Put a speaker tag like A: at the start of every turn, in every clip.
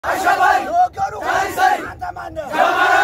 A: ለወገኑ አንተ ማነህ?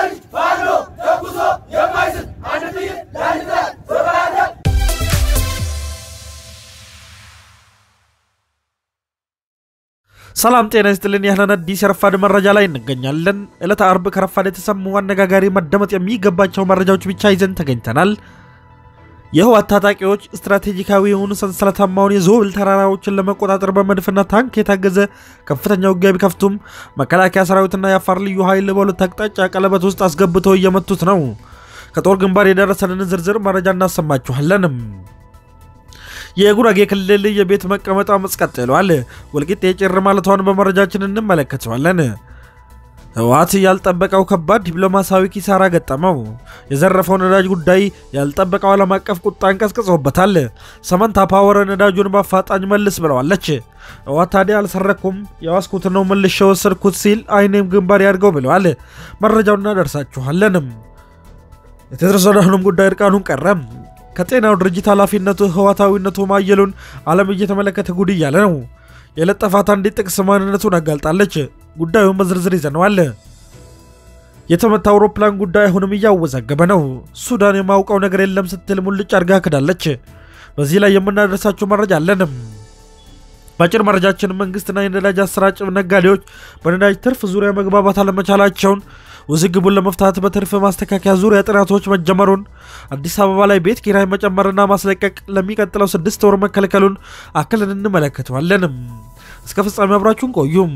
B: ሰላም ጤና ይስጥልን። ያህለን አዲስ የረፋድ መረጃ ላይ እንገኛለን። ዕለተ አርብ ከረፋድ የተሰሙ አነጋጋሪ መደመጥ የሚገባቸው መረጃዎች ብቻ ይዘን ተገኝተናል። የህወሓት ታጣቂዎች ስትራቴጂካዊ የሆኑ ሰንሰለታማውን የዞብል ተራራዎችን ለመቆጣጠር በመድፍና ታንክ የታገዘ ከፍተኛ ውጊያ ቢከፍቱም መከላከያ ሰራዊትና የአፋር ልዩ ኃይል በሁለት አቅጣጫ ቀለበት ውስጥ አስገብተው እየመቱት ነው። ከጦር ግንባር የደረሰንን ዝርዝር መረጃ እናሰማችኋለንም። የጉራጌ ክልል የቤት መቀመጥ አመፅ ቀጥሏል። ወልቂጤ ጭር ማለቷን በመረጃችን እንመለከተዋለን። ህወሓት ያልጠበቀው ከባድ ዲፕሎማሲያዊ ኪሳራ ገጠመው። የዘረፈው ነዳጅ ጉዳይ ያልጠበቀው ዓለም አቀፍ ቁጣን ቀስቅሶበታል። ሰመንታ ፓወር ነዳጁን በአፋጣኝ መልስ ብለዋለች። ህወሓት ታዲያ አልሰረኩም የዋስኩት ነው መልሼ ወሰድኩት ሲል አይኔም ግንባር ያድርገው ብለዋል። መረጃውን እናደርሳችኋለንም። የቴድሮስ አድሃኖም ጉዳይ እርቃኑን ቀረም። ከጤናው ድርጅት ኃላፊነቱ ህዋታዊነቱ ማየሉን ዓለም እየተመለከተ ጉድ እያለ ነው። የለጠፋት አንዲት ጥቅስ ማንነቱን አጋልጣለች። ጉዳዩን በዝርዝር ይዘነዋል። የተመታ አውሮፕላን ጉዳይ አሁንም እያወዛገበ ነው። ሱዳን የማውቀው ነገር የለም ስትል ሙልጭ አድርጋ ክዳለች። በዚህ ላይ የምናደርሳቸው መረጃ አለንም። በአጭር መረጃችን መንግስትና የነዳጅ አሰራጭ ነጋዴዎች በነዳጅ ትርፍ ዙሪያ መግባባት አለመቻላቸውን ውዝግቡን ለመፍታት በትርፍ ማስተካከያ ዙሪያ ጥናቶች መጀመሩን፣ አዲስ አበባ ላይ ቤት ኪራይ መጨመርና ማስለቀቅ ለሚቀጥለው ስድስት ወር መከልከሉን አክለን እንመለከተዋለንም። እስከ ፍጻሜ አብራችሁን ቆዩም።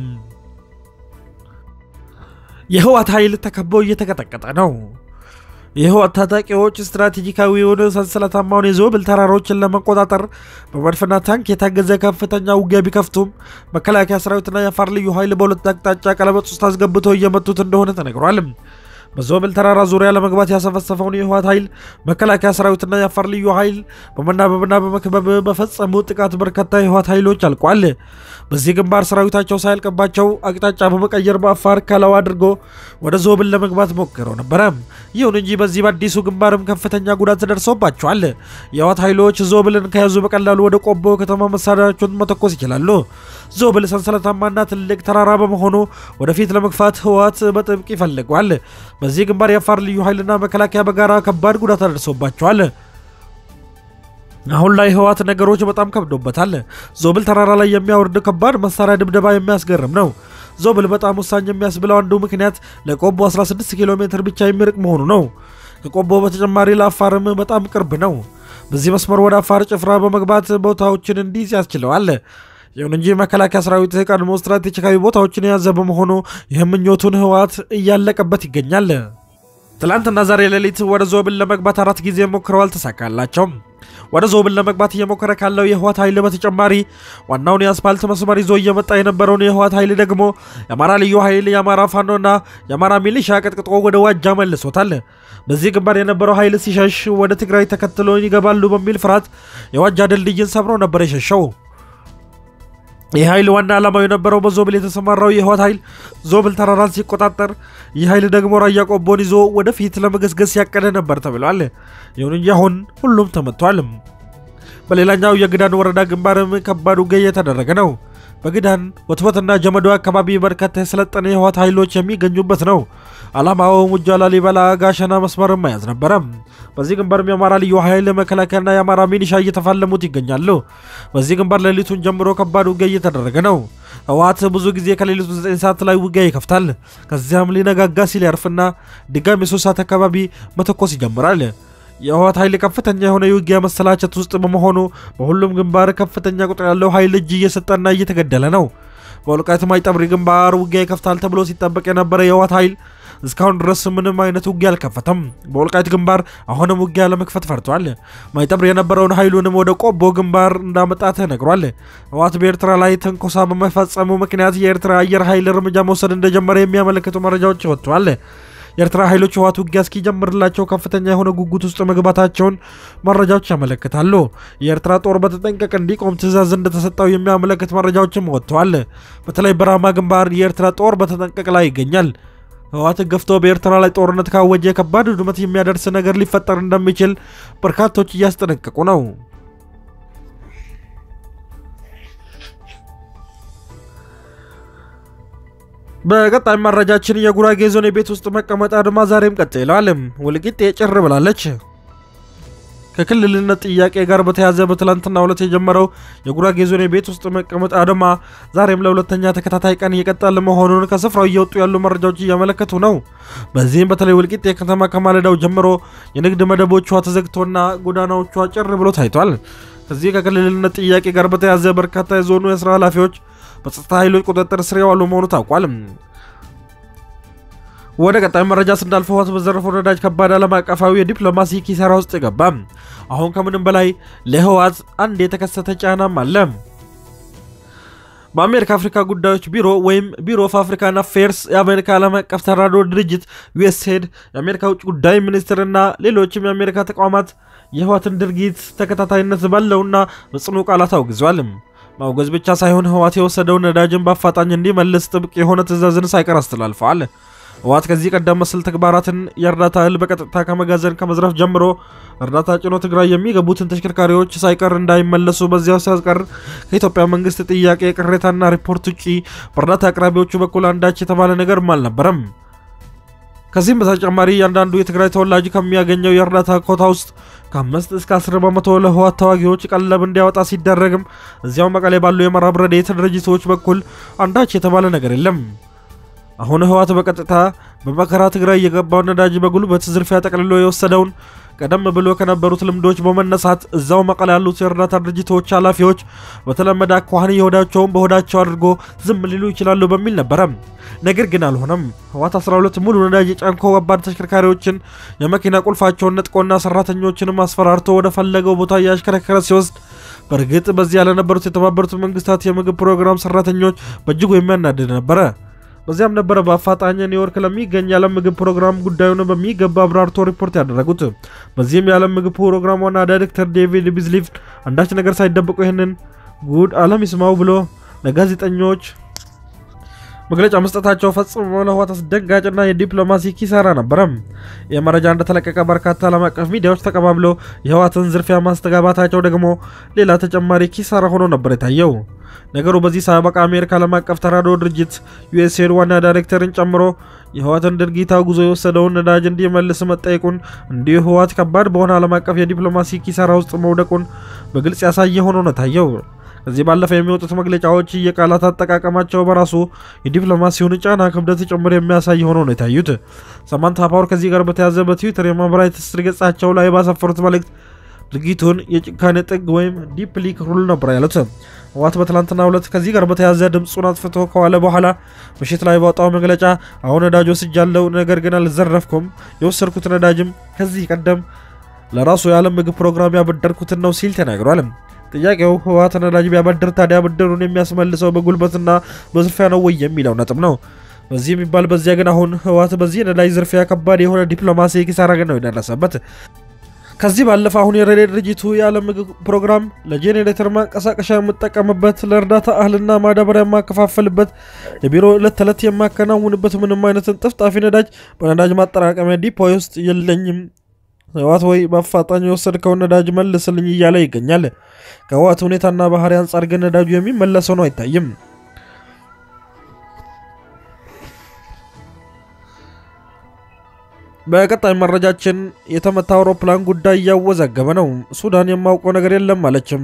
B: የህወሓት ኃይል ተከቦ እየተቀጠቀጠ ነው። የህወሓት ታጣቂዎች ስትራቴጂካዊ የሆነ ሰንሰለታማውን የዞብል ተራሮችን ለመቆጣጠር በመድፍና ታንክ የታገዘ ከፍተኛ ውጊያ ቢከፍቱም መከላከያ ሰራዊትና የአፋር ልዩ ኃይል በሁለት አቅጣጫ ቀለበት ውስጥ አስገብተው እየመቱት እንደሆነ ተነግሯል። በዞብል ተራራ ዙሪያ ለመግባት ያሰፈሰፈውን የህወሓት ኃይል መከላከያ ሰራዊትና የአፋር ልዩ ኃይል በመናበብና በመክበብ በፈጸሙ ጥቃት በርካታ የህወሓት ኃይሎች አልቋል። በዚህ ግንባር ሰራዊታቸው ሳያልቅባቸው አቅጣጫ በመቀየር በአፋር ከለዋ አድርጎ ወደ ዞብል ለመግባት ሞክረው ነበረ። ይሁን እንጂ በዚህ በአዲሱ ግንባርም ከፍተኛ ጉዳት ደርሶባቸዋል። የህወሓት ኃይሎች ዞብልን ከያዙ በቀላሉ ወደ ቆቦ ከተማ መሳሪያቸውን መተኮስ ይችላሉ። ዞብል ሰንሰለታማና ትልቅ ተራራ በመሆኑ ወደፊት ለመግፋት ህወሓት በጥብቅ ይፈልገዋል። በዚህ ግንባር የአፋር ልዩ ኃይልና መከላከያ በጋራ ከባድ ጉዳት አደርሶባቸዋል። አሁን ላይ ህወሓት ነገሮች በጣም ከብዶበታል። ዞብል ተራራ ላይ የሚያወርድ ከባድ መሳሪያ ድብደባ የሚያስገርም ነው። ዞብል በጣም ወሳኝ የሚያስብለው አንዱ ምክንያት ለቆቦ 16 ኪሎ ሜትር ብቻ የሚርቅ መሆኑ ነው። ከቆቦ በተጨማሪ ለአፋርም በጣም ቅርብ ነው። በዚህ መስመር ወደ አፋር ጭፍራ በመግባት ቦታዎችን እንዲይዝ ያስችለዋል። ይሁን እንጂ መከላከያ ሰራዊት ቀድሞ ስትራቴጂካዊ ቦታዎችን የያዘ በመሆኑ ይህ ምኞቱን ህወሓት እያለቀበት ይገኛል። ትላንትና ዛሬ ሌሊት ወደ ዞብል ለመግባት አራት ጊዜ ሞክረው አልተሳካላቸውም። ወደ ዞብል ለመግባት እየሞከረ ካለው የህወሓት ኃይል በተጨማሪ ዋናውን የአስፓልት መስመር ይዞ እየመጣ የነበረውን የህወሓት ኃይል ደግሞ የአማራ ልዩ ኃይል፣ የአማራ ፋኖና የአማራ ሚሊሻ ቀጥቅጦ ወደ ዋጃ መልሶታል። በዚህ ግንባር የነበረው ኃይል ሲሸሽ ወደ ትግራይ ተከትሎ ይገባሉ በሚል ፍርሃት የዋጃ ድልድይን ሰብሮ ነበር የሸሸው። ይህ ኃይል ዋና ዓላማው የነበረው በዞብል የተሰማራው የህወሓት ኃይል ዞብል ተራራን ሲቆጣጠር፣ ይህ ኃይል ደግሞ ራያ ቆቦን ይዞ ወደፊት ለመገስገስ ያቀደ ነበር ተብሏል። ይሁን እንጂ አሁን ሁሉም ተመቷል። በሌላኛው የግዳን ወረዳ ግንባርም ከባድ ውጊያ እየተደረገ ነው። በግዳን ወትወትና ጀመዶ አካባቢ በርካታ የሰለጠነ የህወሓት ኃይሎች የሚገኙበት ነው። ዓላማው ሙጃ፣ ላሊበላ፣ ጋሸና መስመር መያዝ ነበረ። በዚህ ግንባርም የአማራ ልዩ ኃይል መከላከያና የአማራ ሚኒሻ እየተፋለሙት ይገኛሉ። በዚህ ግንባር ሌሊቱን ጀምሮ ከባድ ውጊያ እየተደረገ ነው። ህወሓት ብዙ ጊዜ ከሌሊቱ 9 ሰዓት ላይ ውጊያ ይከፍታል። ከዚያም ሊነጋጋ ሲል ያርፍና ድጋሚ 3 ሰዓት አካባቢ መተኮስ ይጀምራል። የህወሓት ኃይል ከፍተኛ የሆነ የውጊያ መሰላቸት ውስጥ በመሆኑ በሁሉም ግንባር ከፍተኛ ቁጥር ያለው ኃይል እጅ እየሰጠና እየተገደለ ነው። በወልቃይት ማይጠብሪ ግንባር ውጊያ ይከፍታል ተብሎ ሲጠበቅ የነበረ የህወሓት ኃይል እስካሁን ድረስ ምንም አይነት ውጊያ አልከፈተም። በወልቃይት ግንባር አሁንም ውጊያ ለመክፈት ፈርቷል። ማይጠብር የነበረውን ኃይሉንም ወደ ቆቦ ግንባር እንዳመጣ ተነግሯል። ህወሓት በኤርትራ ላይ ትንኮሳ በመፈጸሙ ምክንያት የኤርትራ አየር ኃይል እርምጃ መውሰድ እንደጀመረ የሚያመለክቱ መረጃዎች ወጥተዋል። የኤርትራ ኃይሎች ህወሓት ውጊያ እስኪጀምርላቸው ከፍተኛ የሆነ ጉጉት ውስጥ መግባታቸውን መረጃዎች ያመለክታሉ። የኤርትራ ጦር በተጠንቀቅ እንዲቆም ትዕዛዝ እንደተሰጠው የሚያመለክት መረጃዎችም ወጥተዋል። በተለይ በራማ ግንባር የኤርትራ ጦር በተጠንቀቅ ላይ ይገኛል። ህወሓት ገፍቶ በኤርትራ ላይ ጦርነት ካወጀ ከባድ ውድመት የሚያደርስ ነገር ሊፈጠር እንደሚችል በርካቶች እያስጠነቀቁ ነው። በቀጣይ መረጃችን የጉራጌ ዞን የቤት ውስጥ መቀመጥ አድማ ዛሬም ቀጥሏል። ወልቂጤ ጭር ብላለች። ከክልልነት ጥያቄ ጋር በተያዘ በትላንትናው ዕለት የጀመረው የጉራጌ ዞን የቤት ውስጥ መቀመጥ አድማ ዛሬም ለሁለተኛ ተከታታይ ቀን እየቀጠለ መሆኑን ከስፍራው እየወጡ ያሉ መረጃዎች እያመለከቱ ነው። በዚህም በተለይ ወልቂጤ ከተማ ከማለዳው ጀምሮ የንግድ መደቦቿ ተዘግቶና ጎዳናዎቿ ጭር ብሎ ታይቷል። ከዚህ ከክልልነት ጥያቄ ጋር በተያዘ በርካታ የዞኑ የስራ ኃላፊዎች በጸጥታ ኃይሎች ቁጥጥር ስር የዋሉ መሆኑ ታውቋል። ወደ ቀጣይ መረጃ ስናልፍ ህወሓት በዘረፈው ነዳጅ ከባድ ዓለም አቀፋዊ የዲፕሎማሲ ኪሳራ ውስጥ ገባ። አሁን ከምንም በላይ ለህወሓት አንድ የተከሰተ ጫናም አለ። በአሜሪካ አፍሪካ ጉዳዮች ቢሮ ወይም ቢሮ ኦፍ አፍሪካን አፌርስ የአሜሪካ ዓለም አቀፍ ተራድኦ ድርጅት ዩኤስኤድ የአሜሪካ ውጭ ጉዳይ ሚኒስትርና ሌሎችም የአሜሪካ ተቋማት የህወሓትን ድርጊት ተከታታይነት ባለውና በጽኑ ቃላት አውግዟል። ማውገዝ ብቻ ሳይሆን ህወሓት የወሰደውን ነዳጅን በአፋጣኝ እንዲመልስ ጥብቅ የሆነ ትዕዛዝን ሳይቀር አስተላልፈዋል። ህወሓት ከዚህ ቀደም መሰል ተግባራትን የእርዳታ እህል በቀጥታ ከመጋዘን ከመዝረፍ ጀምሮ እርዳታ ጭኖ ትግራይ የሚገቡትን ተሽከርካሪዎች ሳይቀር እንዳይመለሱ በዚያው ሲያስቀር ከኢትዮጵያ መንግስት ጥያቄ ቅሬታና ሪፖርት ውጪ በእርዳታ አቅራቢዎቹ በኩል አንዳች የተባለ ነገርም አልነበረም። ከዚህም በተጨማሪ እያንዳንዱ የትግራይ ተወላጅ ከሚያገኘው የእርዳታ ኮታ ውስጥ ከአምስት እስከ አስር በመቶ ለህወሓት ተዋጊዎች ቀለብ እንዲያወጣ ሲደረግም እዚያው መቀሌ ባሉ የምዕራብ ረድኤት ድርጅቶች በኩል አንዳች የተባለ ነገር የለም። አሁን ህወሓት በቀጥታ በመከራ ትግራይ የገባውን ነዳጅ በጉልበት ዝርፊያ ጠቅልሎ የወሰደውን ቀደም ብሎ ከነበሩት ልምዶች በመነሳት እዛው መቀሌ ያሉት የእርዳታ ድርጅቶች ኃላፊዎች በተለመደ አኳኋን የሆዳቸውን በሆዳቸው አድርጎ ዝም ሊሉ ይችላሉ በሚል ነበረ። ነገር ግን አልሆነም። ህወሓት 12 ሙሉ ነዳጅ የጫንኮ ከባድ ተሽከርካሪዎችን የመኪና ቁልፋቸውን ነጥቆና ሰራተኞችንም አስፈራርቶ ወደ ፈለገው ቦታ እያሽከረከረ ሲወስድ በእርግጥ በዚያ ለነበሩት የተባበሩት መንግስታት የምግብ ፕሮግራም ሰራተኞች በእጅጉ የሚያናድድ ነበረ። በዚያም ነበረ በአፋጣኝ ኒውዮርክ ለሚገኝ የዓለም ምግብ ፕሮግራም ጉዳዩን በሚገባ አብራርቶ ሪፖርት ያደረጉት። በዚህም የዓለም ምግብ ፕሮግራም ዋና ዳይሬክተር ዴቪድ ቢዝሊፍ አንዳች ነገር ሳይደብቁ ይህንን ጉድ ዓለም ይስማው ብሎ ለጋዜጠኞች መግለጫ መስጠታቸው ፈጽሞ ለህወሓት አስደንጋጭና የዲፕሎማሲ ኪሳራ ነበረ። ይህ መረጃ እንደተለቀቀ በርካታ ዓለም አቀፍ ሚዲያዎች ተቀባብለው የህወሓትን ዝርፊያ ማስተጋባታቸው ደግሞ ሌላ ተጨማሪ ኪሳራ ሆኖ ነበር የታየው። ነገሩ በዚህ ሳያበቃ አሜሪካ ዓለም አቀፍ ተራድኦ ድርጅት ዩኤስኤድ ዋና ዳይሬክተርን ጨምሮ የህወሓትን ድርጊት አጉዞ የወሰደውን ነዳጅ እንዲመልስ መጠየቁን እንዲሁ ህወሓት ከባድ በሆነ ዓለም አቀፍ የዲፕሎማሲ ኪሳራ ውስጥ መውደቁን በግልጽ ያሳየ ሆኖ ነው ታየው። ከዚህ ባለፈ የሚወጡት መግለጫዎች የቃላት አጠቃቀማቸው በራሱ የዲፕሎማሲውን ጫና ክብደት ጭምር የሚያሳይ ሆኖ ነው የታዩት። ሳማንታ ፓወር ከዚህ ጋር በተያያዘ በትዊተር የማህበራዊ ትስስር ገጻቸው ላይ ባሰፈሩት መልእክት ድርጊቱን የጭካኔ ጥግ ወይም ዲፕሊ ክሩል ነበር ያሉት። ህወሓት በትላንትና ሁለት ከዚህ ጋር በተያያዘ ድምፁን አጥፍቶ ከዋለ በኋላ ምሽት ላይ ባወጣው መግለጫ አሁን ነዳጅ ወስጃለሁ፣ ነገር ግን አልዘረፍኩም፣ የወሰድኩት ነዳጅም ከዚህ ቀደም ለራሱ የዓለም ምግብ ፕሮግራም ያበደርኩትን ነው ሲል ተናግሯል። ጥያቄው ህወሓት ነዳጅ ቢያበድር ታዲያ ብድሩን የሚያስመልሰው በጉልበትና በዝርፊያ ነው ወይ የሚለው ነጥብ ነው። በዚህ የሚባል በዚያ ግን አሁን ህወሓት በዚህ ነዳጅ ዝርፊያ ከባድ የሆነ ዲፕሎማሲ ኪሳራ ግን ነው የደረሰበት። ከዚህ ባለፈ አሁን የረድኤት ድርጅቱ የዓለም ምግብ ፕሮግራም ለጄኔሬተር ማንቀሳቀሻ የምጠቀምበት ለእርዳታ እህልና ማዳበሪያ የማከፋፈልበት የቢሮ ዕለት ተዕለት የማከናውንበት ምንም አይነትን ጥፍጣፊ ነዳጅ በነዳጅ ማጠራቀሚያ ዲፖ ውስጥ የለኝም። ህወሓት ወይ በአፋጣኝ የወሰድከውን ነዳጅ መልስልኝ እያለ ይገኛል። ከህወሓት ሁኔታና ባህሪ አንጻር ግን ነዳጁ የሚመለሰው ነው አይታይም። በቀጣይ መረጃችን የተመታ አውሮፕላን ጉዳይ እያወዛገበ ነው። ሱዳን የማውቀው ነገር የለም አለችም።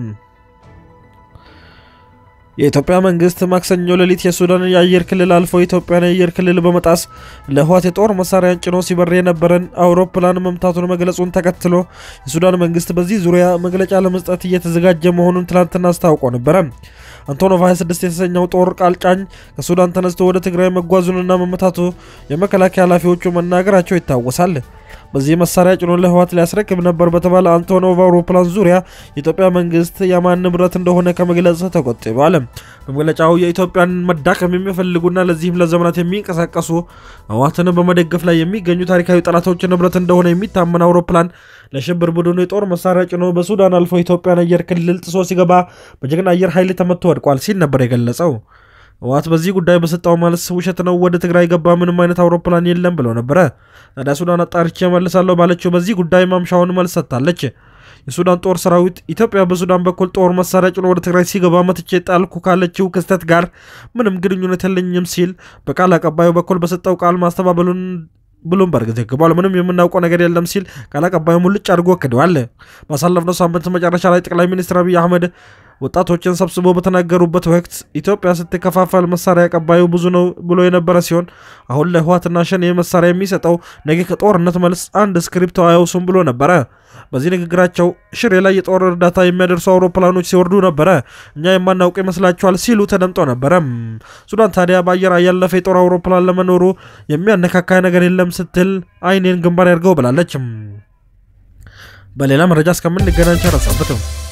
B: የኢትዮጵያ መንግስት ማክሰኞ ሌሊት የሱዳንን የአየር ክልል አልፎ የኢትዮጵያን የአየር ክልል በመጣስ ለህወሓት የጦር መሳሪያን ጭኖ ሲበር የነበረን አውሮፕላን መምታቱን መግለጹን ተከትሎ የሱዳን መንግስት በዚህ ዙሪያ መግለጫ ለመስጠት እየተዘጋጀ መሆኑን ትላንትና አስታውቆ ነበረ። አንቶኖቭ 26 የተሰኘው ጦር ቃል ጫኝ ከሱዳን ተነስቶ ወደ ትግራይ መጓዙንና መመታቱ የመከላከያ ኃላፊዎቹ መናገራቸው ይታወሳል። በዚህ መሳሪያ ጭኖ ለህወሓት ሊያስረክብ ነበር በተባለ አንቶኖቭ አውሮፕላን ዙሪያ የኢትዮጵያ መንግስት የማን ንብረት እንደሆነ ከመግለጽ ተቆጥቧል። በመግለጫው የኢትዮጵያን መዳከም የሚፈልጉና ለዚህም ለዘመናት የሚንቀሳቀሱ ህወሓትን በመደገፍ ላይ የሚገኙ ታሪካዊ ጠላቶች ንብረት እንደሆነ የሚታመን አውሮፕላን ለሽብር ቡድኑ የጦር መሳሪያ ጭኖ በሱዳን አልፎ ኢትዮጵያን አየር ክልል ጥሶ ሲገባ በጀግና አየር ኃይል ተመቶ ወድቋል ሲል ነበር የገለጸው። ህወሓት በዚህ ጉዳይ በሰጠው መልስ ውሸት ነው፣ ወደ ትግራይ ገባ ምንም አይነት አውሮፕላን የለም ብለው ነበረ። ታዲያ ሱዳን አጣርቼ መልሳለሁ ባለችው በዚህ ጉዳይ ማምሻውን መልስ ሰጥታለች። የሱዳን ጦር ሰራዊት ኢትዮጵያ በሱዳን በኩል ጦር መሳሪያ ጭኖ ወደ ትግራይ ሲገባ መትቼ ጣልኩ ካለችው ክስተት ጋር ምንም ግንኙነት የለኝም ሲል በቃል አቀባዩ በኩል በሰጠው ቃል ማስተባበሉን ብሉምበርግ ዘግቧል። ምንም የምናውቀው ነገር የለም ሲል ቃል አቀባዩ ሙልጭ አድርጎ ክደዋል። ባሳለፍነው ሳምንት መጨረሻ ላይ ጠቅላይ ሚኒስትር አብይ አህመድ ወጣቶችን ሰብስቦ በተናገሩበት ወቅት ኢትዮጵያ ስትከፋፈል መሳሪያ አቀባዩ ብዙ ነው ብሎ የነበረ ሲሆን አሁን ለህዋትና ሸኔ መሳሪያ የሚሰጠው ነገ ከጦርነት መልስ አንድ ስክሪፕት አያውሱም ብሎ ነበረ። በዚህ ንግግራቸው ሽሬ ላይ የጦር እርዳታ የሚያደርሱ አውሮፕላኖች ሲወርዱ ነበረ፣ እኛ የማናውቅ ይመስላችኋል ሲሉ ተደምጦ ነበረ። ሱዳን ታዲያ በአየር ያለፈ የጦር አውሮፕላን ለመኖሩ የሚያነካካ ነገር የለም ስትል አይኔን ግንባር ያድርገው ብላለች። በሌላ መረጃ እስከምንገናኝ ቸር ሰንብቱ።